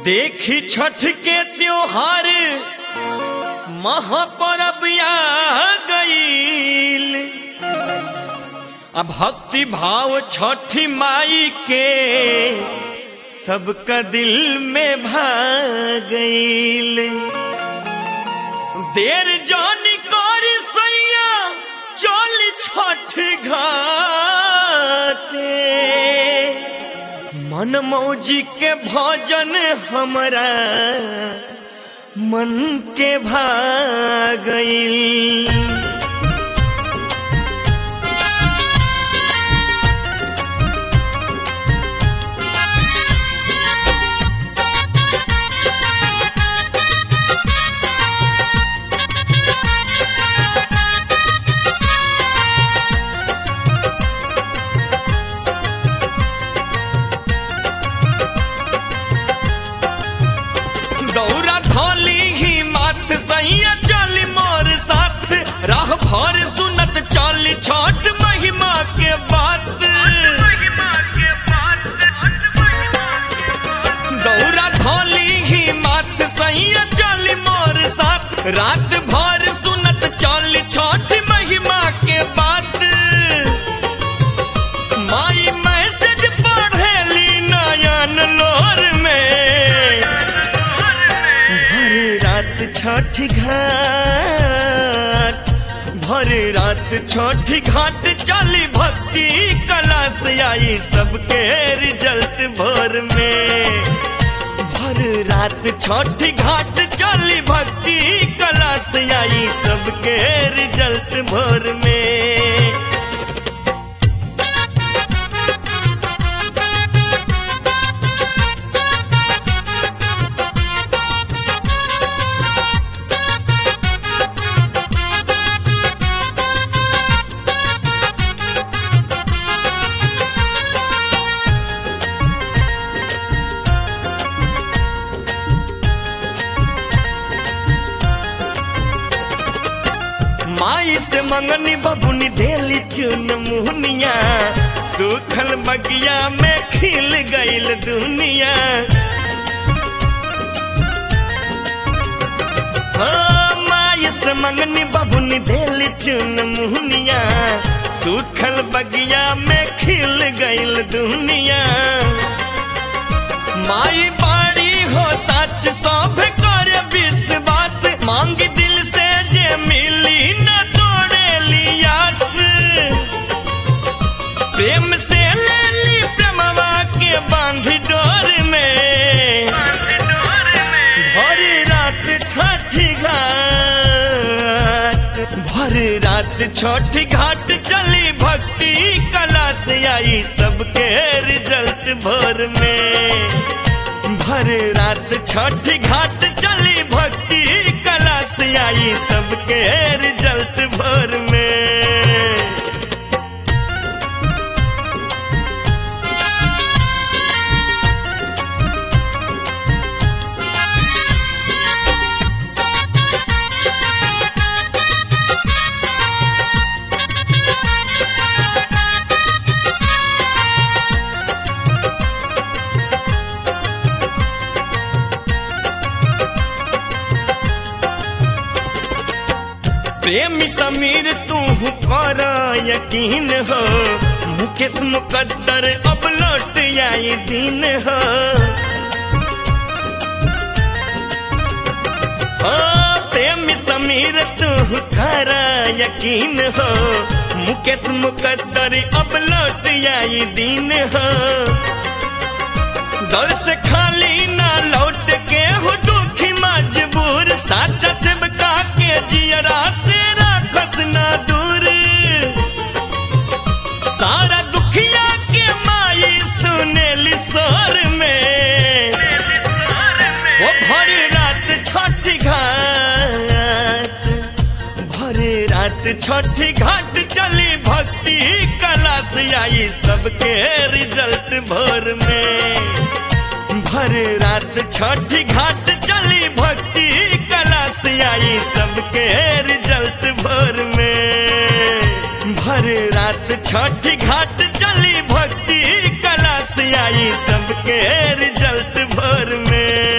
देखी छठ के त्योहार महापर्व आ गईल आ भक्ति भाव छठी माई के सबका दिल में भा गईल देर जानी करी सैया चल छठ घाटे मन मौजी के भजन हमरा मन के भागईल दौरा धोली ही माथ सैया चली मोर साथ राह भर सुनत चली छठ महिमा के बात दौरा धोली ही माथ सैया चली मोर साथ रात भर सुनत चली छठ महिमा के बात माई मैसेज पढ़ेली नयन लोर में भर रात छठ घाट भर रात छठ घाट चली भक्ति कला से आई सबके रिजल्ट भोर में भर रात छठ घाट चली भक्ति कला से आई सबके रिजल्ट भोर में माई से मंगनी बबुनी देली चुन मुहनिया सूखल बगिया में खिल गईल दुनिया हो माई से मंगनी बबुनी देली चुन मुहनिया सूखल बगिया में खिल गईल दुनिया माई बाड़ी हो सच सब कर विश्वास मांग दिल से जे मिली न तोड़े लियास प्रेम से ले ली प्रेमवा के बांध डोर में भर रात छठी घाट भर रात छठी घाट चली भक्ति कला से आई सबके रिजल्ट भोर में भर रात छठ घाट चली भक्ति कला से आई सबके रिजल्ट भोर में प्रेमी समीर तू कर यकीन हो मुकेश मुकद्दर अब लौट आई दिन हो ओ प्रेमी समीर तू कर यकीन हो मुकेश मुकद्दर अब लौट आई दिन हो दर से खाली ना लौट के हो दुखी मजबूर साचा सेवका के जियरा से राखस ना दूर सारा दुखिया के माई सुनेली सोर में वो भर रात छठ घाट भर रात छठ घाट चली भक्ति कला से आई सबके रिजल्ट भोर में भर रात छठ घाट चली भक्ति कला से आई सबके रिजल्ट भोर में भर रात छठ घाट चली भक्ति कला से आई सबके रिजल्ट भोर में